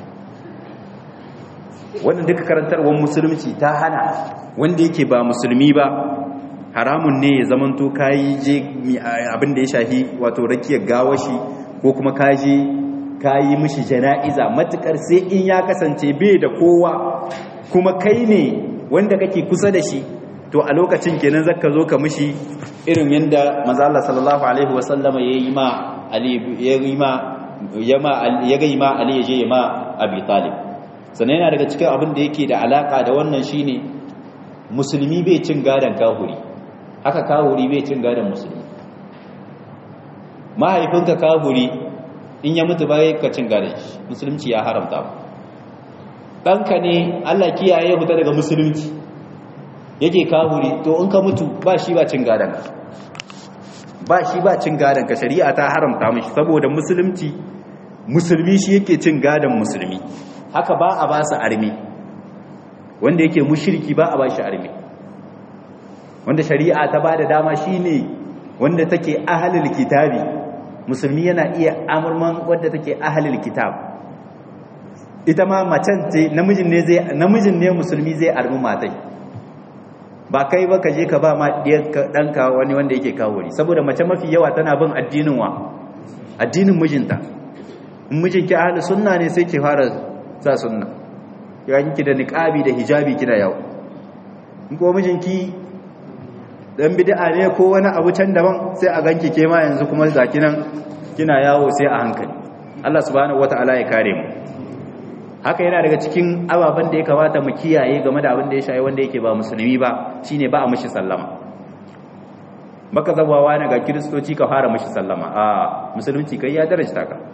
wannan duka karantarwar musulunci ta hana wanda yake ba musulmi ba haramun ne ya zamanto kayi je abin da ya shafi wato rakiyar gawashi ko kuma kaje kayi mishi jana'iza matukar sai in ya kasance bai da kowa kuma kai ne wanda kake kusa da shi to a lokacin kenan zaka zo ka mishi irin yanda manzo Allah sallallahu alaihi wasallama yayi ma Ali yayi ma yama ya ga ma Ali ya je ma Abi Talib sannan yana daga cikin abin da yake da alaka da wannan shine musulmi bai cin gadon kahuri haka kahuri bai cin gadon musulmi mahaifinka kahuri in ya mutu bai ka cin gadon shi musulunci ya haramta ɗanka ne allah kiyaye fita daga musulunci yake kahuri to in ka mutu ba shi ba cin gadon ba shi ba cin gadon ka shari'a ta haramta mashi saboda musulunci musulmi shi yake cin gadon musulmi haka ba a ba su armi wanda yake mushirki ba a ba shi armi wanda shari'a ta ba da dama shi ne wanda take ahalil kitabi musulmi yana iya amurman wadda take ahalil kitab ita ma macen ce namijin ne zai namijin ne musulmi zai armi matai ba kai ba ka je ka ba ma ɗanka wani wanda yake kawuri saboda mace mafi yawa tana bin addinin wa addinin mijinta in mijinki ahli sunna ne sai ke fara sa sunna yayin ki da niqabi da hijabi kina yawo in ko mijinki dan bid'a ne ko wani abu can daban sai a ganki ke ma yanzu kuma zaki nan kina yawo sai a hankali Allah subhanahu wataala ya kare mu haka yana daga cikin ababen da ya kamata mu kiyaye game da abin da ya shayi wanda yake ba musulmi ba shine ba a mishi sallama baka zabawa ne ga kiristoci ka fara mishi sallama a musulunci kai ya darajta ka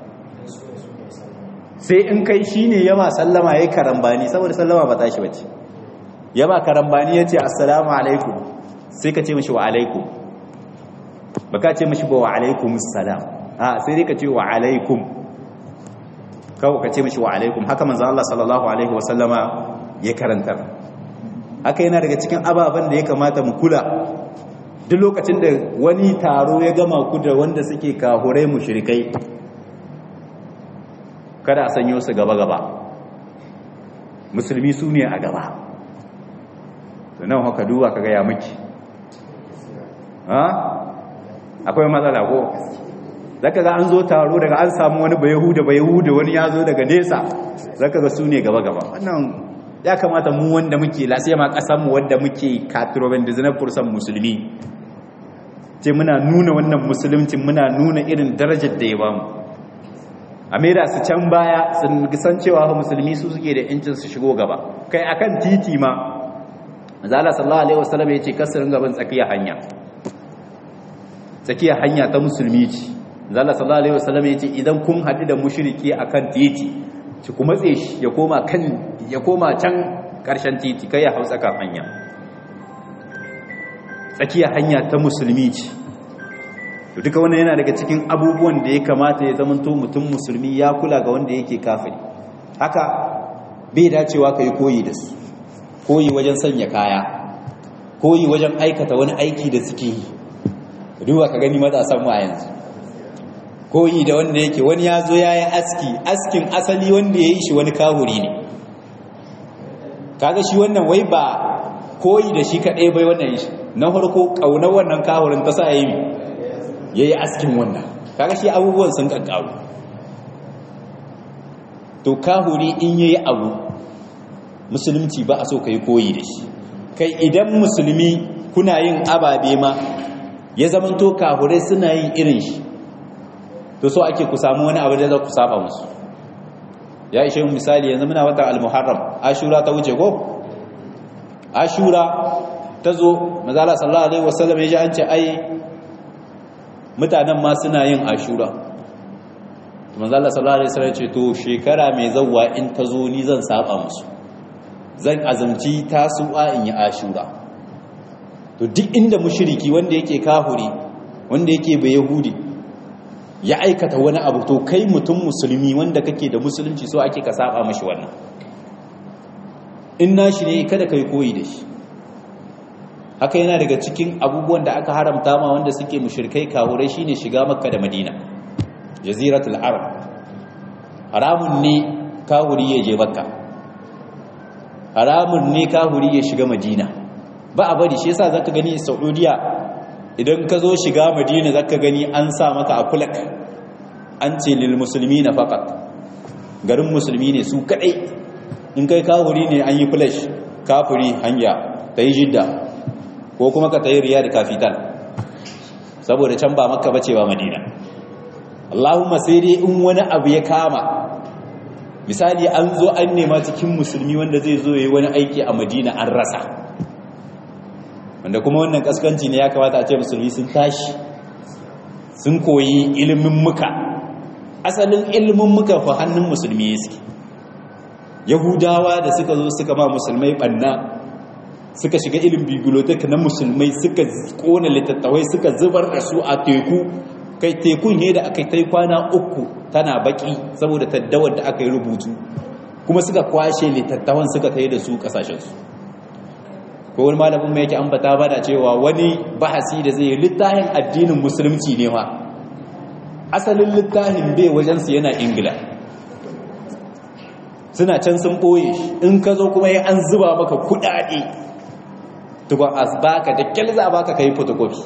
sai in kai shi ne yama sallama ya yi karambani saboda sallama ba tashi bace yama karambani ya ce assalamu alaikum sai ka ce mashi wa alaikum ba ka ce mashi ba wa alaikum salam a sai dai ka ce wa alaikum kawo ka ce mashi wa alaikum haka manzan Allah sallallahu alaihi wasallama ya karanta haka yana daga cikin ababen da ya kamata mu kula duk lokacin da wani taro ya gama ku da wanda suke kahurai mushrikai kada a sanyo su gaba-gaba musulmi su ne a gaba nan haka duba ka gaya miki akwai matsala ko zaka ga an zo taro daga an samu wani bayahuda bayahuda wani ya zo daga nesa zaka ga su ne gaba-gaba wannan ya kamata mu wanda muke lasiya ma kasanmu wanda muke katroben da zinar fursan musulmi ce muna nuna wannan musulunci muna nuna irin darajar da ya bamu a maida su can baya sun san cewa musulmi su suke da yancin su shigo gaba kai akan titi ma manzala sallallahu alaihi wasallam yace kasarin gaban tsakiya hanya tsakiya hanya ta musulmi ce manzala sallallahu alaihi wasallam yace idan kun hadu da mushriki akan titi ci kuma tse shi ya koma kan ya koma can karshen titi kai ya hausa kan hanya tsakiya hanya ta musulmi ce to duka wannan yana daga cikin abubuwan da ya kamata ya zamanto mutum musulmi ya kula ga wanda yake kafiri haka bai dacewa kai koyi da su koyi wajen sanya kaya koyi wajen aikata wani aiki da suke yi duba ka gani matasan mu a yanzu koyi da wanda yake wani ya zo ya yi aski askin asali wanda ya yi shi wani kahuri ne kaga shi wannan wai ba koyi da shi kaɗai bai wannan shi na farko ƙaunar wannan kahurin ta sa ya yi ya yi askin wannan kaga shi abubuwan sun ƙaƙƙaru to kahuri in ya yi abu musulunci ba a so ka yi koyi da shi kai idan musulmi kuna yin ababe ma ya zamanto kahurai suna yin irin shi to so ake ku samu wani abu da za ku saba musu ya ishe mu misali yanzu muna watan al-muharram ashura ta wuce ko ashura ta zo mazala sallallahu alaihi wasallam ya ji an ce ai mutanen ma suna yin ashura mazala sallallahu alaihi wasallam ce to shekara mai zawwa in ta zo ni zan saba musu zan azumci tasu'a in yi ashura to duk inda mushriki wanda yake kahuri wanda yake bai yahudi ya aikata wani abu to kai mutum musulmi wanda kake da musulunci so ake ka saba mashi wannan in nashi ne kada kai koyi da shi haka yana daga cikin abubuwan da aka haramta ma wanda suke mushrikai kahurai shine shiga makka da madina jaziratul arab haramun ne kahuri ya je makka haramun ne kahuri ya shiga madina ba a bari shi yasa zaka gani saudiya idan ka zo shiga madina zaka gani an sa maka a kulak an ce lil musulmi na fakat garin musulmi ne su kadai in kai kafuri ne an yi flash kafuri hanya ta yi jidda ko kuma ka ta yi riyar kafital saboda can ba maka bace ba madina allahumma sai dai in wani abu ya kama misali an zo an nema cikin musulmi wanda zai zo ya yi wani aiki a madina an rasa wanda kuma wannan kaskanci ne ya kamata a ce musulmi sun tashi sun koyi ilimin muka asalin ilimin muka fa hannun musulmi suke yahudawa da suka zo suka ma musulmai banna suka shiga ilimin bibliotek na musulmai suka kona littattafai suka zubar da su a teku kai tekun ne da aka yi kwana uku tana baki saboda taddawar da aka yi rubutu kuma suka kwashe littattafan suka kai da su kasashensu ko wani malamin mai yake ambata ba da cewa wani bahasi da zai littafin addinin musulunci ne ma asalin littafin bai wajensu yana ingila suna can sun ɓoye in ka zo kuma yi an zuba maka kuɗaɗe tukwa a baka da kyalza a baka ka yi fotokofi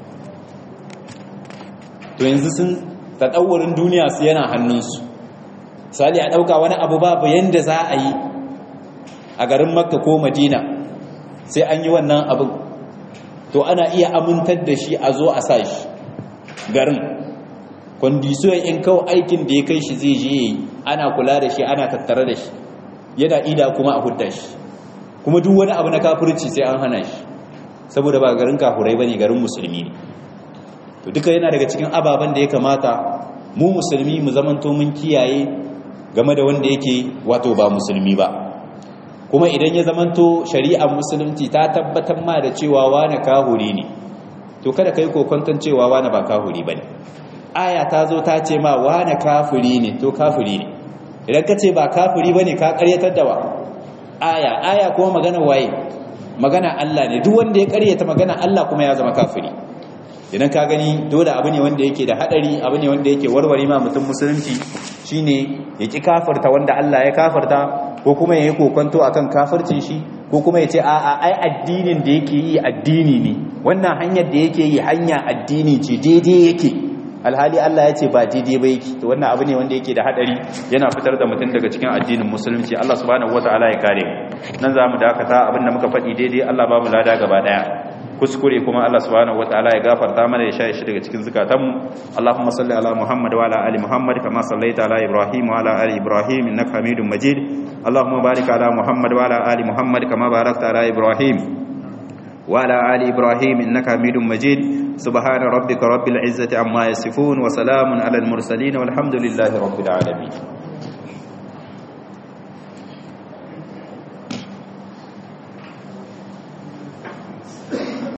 to yanzu sun taɗauwarin duniya su yana hannunsu sali a ɗauka wani abu babu yadda za a yi a garin makka ko madina sai an yi wannan abin to ana iya amintar da shi a zo a sa shi garin kwandisiyon in kawo aikin da ya kai shi zai je ana kula da shi ana tattare da shi yana ida kuma a hudda shi kuma duk wani abu na kafirci sai an hana shi saboda ba garin kafurai ba ne garin musulmi ne to duka yana daga cikin ababen da ya kamata mu musulmi mu zamanto mun kiyaye game da wanda yake wato ba musulmi ba kuma idan ya zamanto shari'ar musulunci ta tabbatar ma da cewa wane kahuri ne to kada kai kokonton cewa wane ba kahuri bane aya ta zo ta ce ma wane kafiri ne to kafiri ne idan ka ce ba kafiri bane ka karyatar da wa aya aya kuma magana waye magana Allah ne duk wanda ya karyata magana Allah kuma ya zama kafiri idan ka gani dole abu ne wanda yake da hadari abu ne wanda yake warware ma mutum musulunci shine ya ki kafirta wanda Allah ya kafirta ko kuma ya yi kokonto akan kafircin shi ko kuma ya ce a'a ai addinin da yake yi addini ne wannan hanyar da yake yi hanya addini ce daidai yake alhali Allah ya ce ba daidai ba yake to wannan abu ne wanda yake da hadari yana fitar da mutum daga cikin addinin musulunci Allah subhanahu wataala ya kare mu nan za mu dakata abin da muka faɗi daidai Allah ba mu lada gaba daya kuskure kuma Allah subhanahu wataala ya gafarta mana ya shaye shi daga cikin zukatanmu Allahumma salli ala Muhammad wa ala ali Muhammad kama sallaita ala Ibrahim wa ala ali Ibrahim innaka Hamidum Majid Allahumma barik ala Muhammad wa ala ali Muhammad kama barakta ala Ibrahim وعلى آل إبراهيم إنك حميد مجيد سبحان ربك رب العزة عما يصفون وسلام على المرسلين والحمد لله رب العالمين